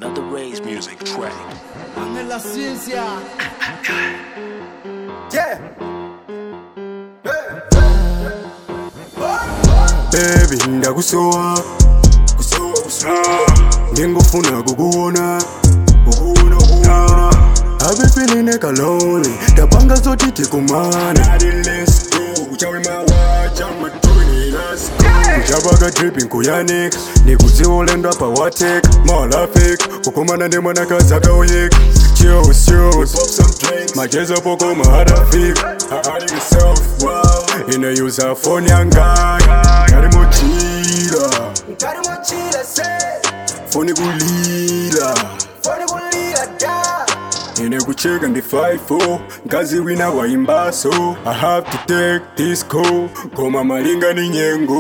Another Ray's music track. Ángel la ciencia. Yeah. baby ndakusowa kusowa kusowa ngengofuna kukuona kukuona kuona I've been feeling like alone ndapanga zoti tikumana kuchavaka dripping kuyanika nikudziolendwa pawatek malafik kukumana nemwanakazi akauyika Cheers, cheers. machezo poko maharafika inayuza foni yangayo karimochila Ngari mochila se. foni kulila Foni kulila da. ine kucheka ndi 5 ngazi wina waimbaso i have to take this call koma malinga ni nyengo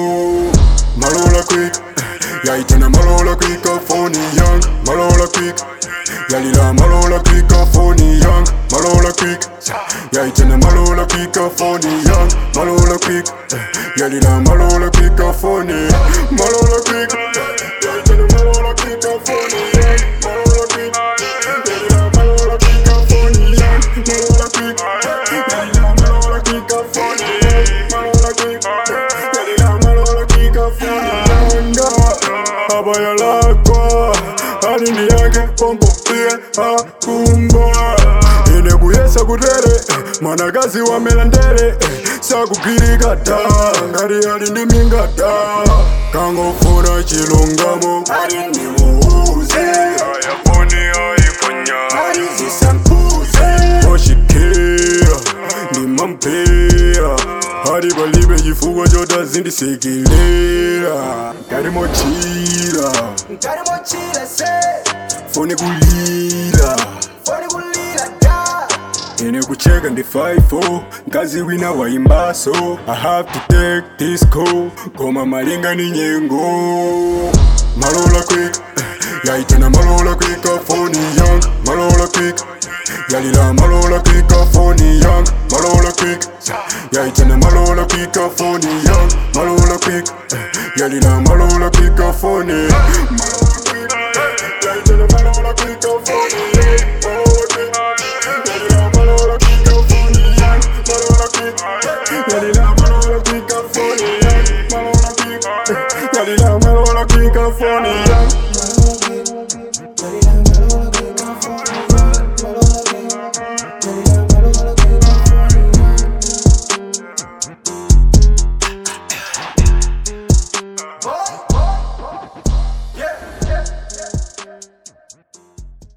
malola quick yaitana malola quick foni yang malola quick yalila malola quick foni yang malola quick yaitana malola quick foni yang malola quick yalila malola quick foni malola quick yaitana malola quick foni yang malola quick yalila malola quick foni yang malola quick yalila malola quick foni yang malola quick yalila malola quick foni yang abaya lakwa alindi yake pompo pia akumba ine kuyesa kutere mwanakazi wamela ndere sakugirika ta ngati ali ndi minga ta kangofuna chilungamo Ari nimuuze. ayafoni ayiponya Ari zisambuze. oshikira ndimampera ari palibe chifukwa chotazindisekelera ngati mochira Ngari mochila se. foni kulira Foni kulila da. ine kucheka ndi 5 ngazi wina waimbaso i have to take this call koma malinga ni nyengo malola quick yaitana malola quick foni yang malola quick yalila malola quick foni yang malola quick yaitana malola quick foni yang malola quick yalila malola quick foni malola quick yaitana malola quick foni yang malola quick yalila malola quick foni yang malola quick yalila